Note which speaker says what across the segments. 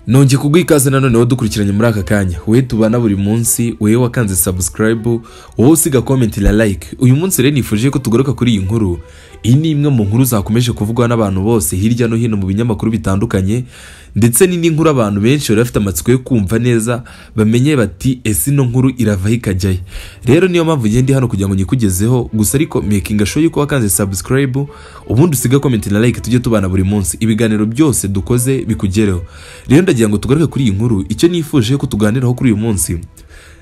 Speaker 1: nongeye kuguha ikaze noneho dukurikiranye muri aka kanya wowe tubana buri munsi wowe wakanze sabusikarayibu wowe usiga komenti na like uyu munsi rero nifuje ko tugaruka kuri iyi nkuru iyi ni imwe mu nkuru zakomeje kuvugwa n'abantu bose hirya no hino mu binyamakuru bitandukanye ndetse ni n'inkuru abantu benshi bari bafite amatsiko yo kumva neza bamenye bati ese ino nkuru iravaho ikajyayo rero niyo mpamvu ngende hano kugira ngo nyikugezeho gusa ariko mekinga show yuko wakanze sabusikarayibu ubundi usiga komenti na like tujye tubana buri munsi ibiganiro byose dukoze bikugereho rero ndagira ngo tugaruke kuri iyi nkuru icyo nifuje ko tuganiraho kuri uyu munsi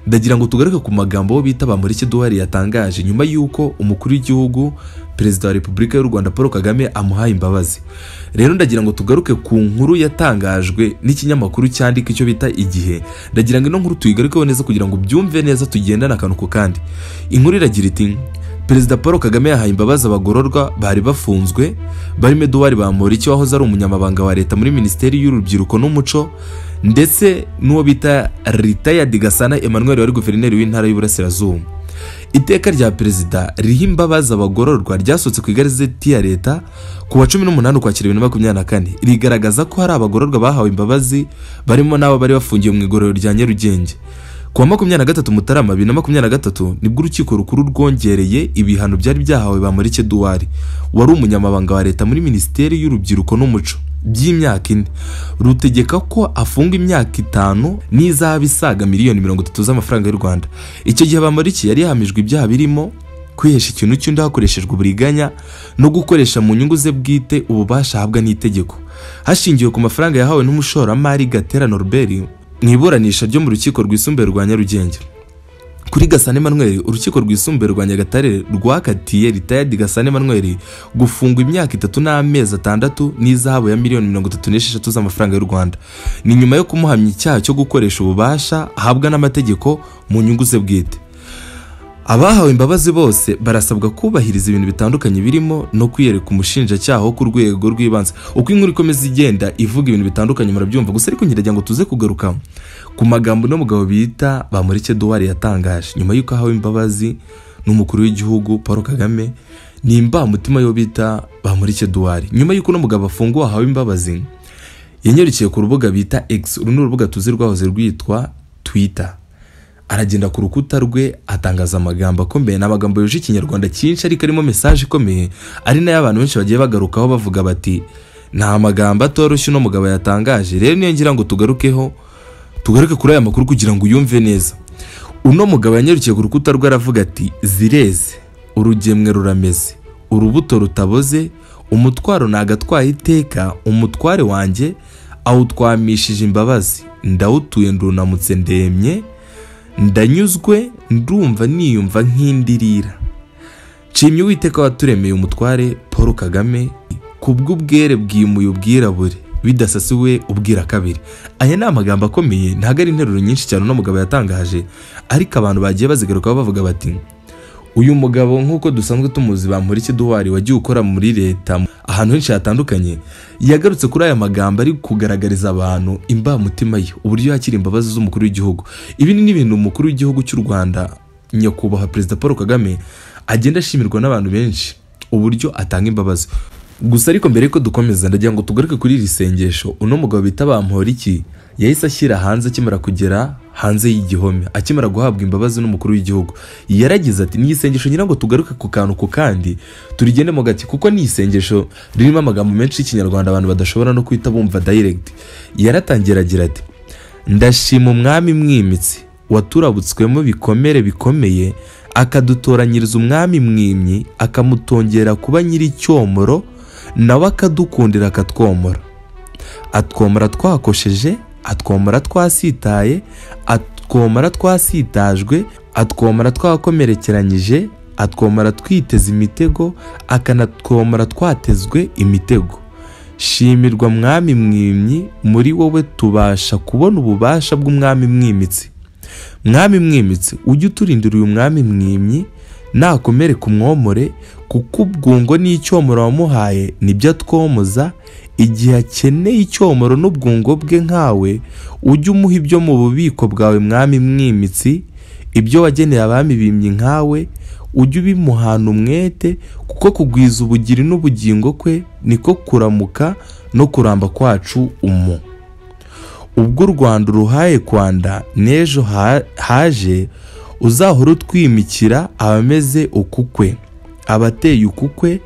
Speaker 1: ndagira ngo tugaruke ku magambo bita bamureke duhari yatangaje nyuma y'uko umukuru w'igihugu perezida wa repubulika y'u rwanda paul kagame amuhaye imbabazi rero ndagira ngo tugaruke ku nkuru yatangajwe n'ikinyamakuru cyandika icyo bita igihe ndagira ngo ino nkuru tuyigarukeho neza kugira ngo byumve neza tugendane akantu ku kandi inkuru iragira iti perezida paul kagame yahaye imbabazi abagororwa bari bafunzwe barimo eduwari bamporiki wahoze ari umunyamabanga wa leta muri minisiteri y'urubyiruko n'umuco ndetse n'uwo bita ritayadi gasana emmanuel wari guverineri w'intara y'uburasirazuba iteka rya perezida riha imbabazi abagororwa ryasohotse ku igazeti ya leta ku wa cumi n'umunani ukwakira bibiri na makumyabiri na kane rigaragaza ko hari abagororwa bahawe imbabazi barimo n'abo bari bafungiwe mu igororero rya nyarugenge ku wa makumyabiri na gatatu mutarama bibiri na makumyabiri na gatatu nibwo urukiko rukuru rwongereye ibihano byari byahawe bamurike duwari wari umunyamabanga wa leta muri minisiteri y'urubyiruko n'umuco by'imyaka ine rutegeka ko afunga imyaka itanu n'izaba isaga miliyoni mirongo itatu z'amafaranga y'u rwanda icyo gihe bamurike yari yahamijwe ibyaha birimo kwihesha ikintu cy'undi hakoreshejwe uburiganya no gukoresha mu nyungu ze bwite ububasha ahabwa n'itegeko hashingiwe ku mafaranga yahawe n'umushoramari gatera norbert mu iburanisha ryo mu rukiko rwisumbuye rwa nyarugenge kuri gasana emmanuel urukiko rwisumbuye rwa nyagatare rwakatiye ritayadi gasana emmanuel gufungwa imyaka itatu n'amezi atandatu n'izahabu ya miliyoni mirongo itatu n'esheshatu z'amafaranga y'u rwanda ni nyuma yo kumuhamya icyaha cyo gukoresha ububasha ahabwa n'amategeko mu nyungu ze bwite abahawe imbabazi bose barasabwa kubahiriza ibintu bitandukanye birimo no kwiyereka umushinjacyaha wo ku rwego rw'ibanze uko inkuru ikomeza igenda ivuga ibintu bitandukanye murabyumva gusa ariko nkiragira ngo tuze kugaruka ku magambo uno mugabo bita bamurike duwari yatangaje nyuma y'uko ahawe imbabazi n'umukuru w'igihugu paul kagame nimba mutima yo bita bamurike duwari nyuma y'uko uno mugabo afunguwe ahawe imbabazi yanyarukiye ku rubuga bita x uru ni urubuga tuzi rwahoze rwitwa twitter aragenda ku rukuta rwe atangaza amagambo akomeye ni amagambo yuje ikinyarwanda cyinshi ariko arimo mesaje ikomeye ari nayo abantu benshi bagiye bagarukaho bavuga bati nta magambo atoroshye uno mugabo yatangaje rero niyo ngira ngo tugarukeho tugaruke kuri aya makuru kugira ngo uyumve neza uno mugabo yanyarukiye ku rukuta rwe aravuga ati zireze urugemwe rurameze urubuto rutaboze umutwaro ni agatwaye iteka umutware wanjye awutwamishije imbabazi ndawutuye ndunamutse ndemye ndanyuzwe ndumva niyumva nk'indirira nshimye uwiteka waturemeye umutware paul kagame ku bw'ubwere bwimuye ubwirabure bidasasiwe ubwira kabiri aya ni amagambo akomeye ntabwo ari interuro nyinshi cyane uno mugabo yatangaje ariko abantu bagiye bazigarukaho bavuga bati uyu mugabo nk'uko dusanzwe tumuzi bamporiki duwari wagiye ukora muri leta ahantu henshi hatandukanye yagarutse kuri aya magambo ari kugaragariza abantu imbamutima ye uburyo yakira imbabazi z'umukuru w'igihugu ibi ni n'ibintu umukuru w'igihugu cy'u rwanda nyakubahwa perezida paul kagame agenda ashimirwa n'abantu benshi uburyo atanga imbabazi gusa ariko mbere yuko dukomeza ndagira ngo tugaruke kuri iri sengesho uno mugabo bita bamporiki yahise ashyira hanze akimara kugera hanze y'igihome akimara guhabwa imbabazi n'umukuru w'igihugu yaragize ati ni isengesho ngira ngo tugaruke ku kantu ku kandi turigende mu gati kuko ni isengesho ririmo amagambo menshi y'ikinyarwanda abantu badashobora no kwita bumva direct yaratangira agira ati ndashima umwami mwimitsi waturabutswemo bikomere bikomeye akadutoranyiriza umwami mwimyi akamutongera kuba nyir'icyomoro nawe akadukundira akatwomora atwomora twakosheje atwomora twasitaye atwomora twasitajwe atwomora twakomerekeranyije atwomora twiteze imitego akanatwomora twatezwe imitego shimirwa mwami mwimyi muri wowe tubasha kubona ububasha bw'umwami mwimitsi mwami mwimitsi ujye uturindira uyu mwami mwimyi nakomere ku mwomore kuko ubwungo n'icyomoro wamuhaye nibyo atwomoza igihe akeneye icyomoro n'ubwungo bwe nkawe ujye umuha ibyo mu bubiko bwawe mwami mwimitsi ibyo wageneye abami bimye nkawe ujye ubimuhana umwete kuko kugwiza ubugiri n'ubugingo kwe niko kuramuka no kuramba kwacu umu ubwo u rwanda uruhaye kwanda n'ejo ha- haje uzahora utwimikira abameze ukukwe abateye ukukwe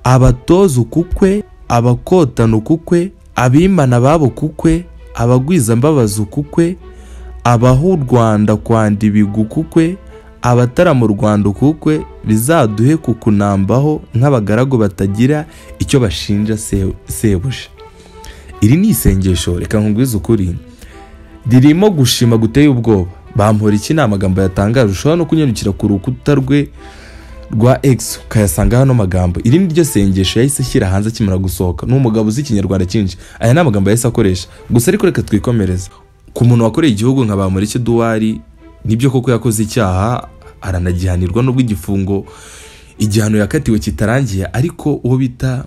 Speaker 1: abatoza ukukwe abakotana ukukwe abimana babo kukwe abagwiza mbabazi ukukwe abaha u rwanda kwanda ibigu ukukwe abatarama u rwanda ukukwe bizaduhe kukunambaho nk'abagaragu batagira icyo bashinja se- sebuja iri ni isengesho reka nkubwize ukuri ririmo gushima guteye ubwoba bampora iki ni amagambo yatangaje ushobora no kunyarukira ku rukuta rwe rwa X ukayasanga hano magambo iri ni ryo sengesho yahise ashyira hanze akimara gusohoka ni umugabo uzi ikinyarwanda cyinshi aya ni amagambo yahise akoresha gusa ariko reka twikomereze ku muntu wakoreye igihugu nka bamureke duwari nibyo koko yakoze icyaha aranagihanirwa n'ubwo igifungo igihano yakatiwe kitarangiye ariko uwo bita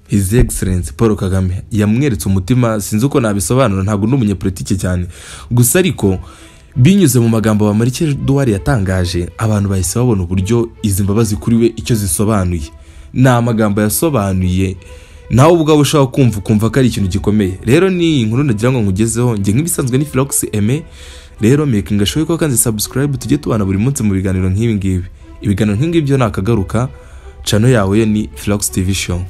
Speaker 1: His Excellency Paul Kagame yamweretse umutima sinzi uko nabisobanura ntabwo ndi umunyepolitike cyane gusa ariko binyuze mu magambo Bamporiki Edouard yatangaje abantu bahise babona uburyo izi mbabazi kuri we icyo zisobanuye ni amagambo yasobanuye nawe ubwawe ushobora kumva ukumva ko ari ikintu gikomeye rero ni inkuru nagira ngo nkugezeho njye nk'ibisanzwe ni Philox Aime rero mekinga shoye ko kandi subscribe tujye tubana buri munsi mu biganiro nk'ibi ngibi ibiganiro nk'ingibi byo nakagaruka channel yawe yo ni Philox TV Show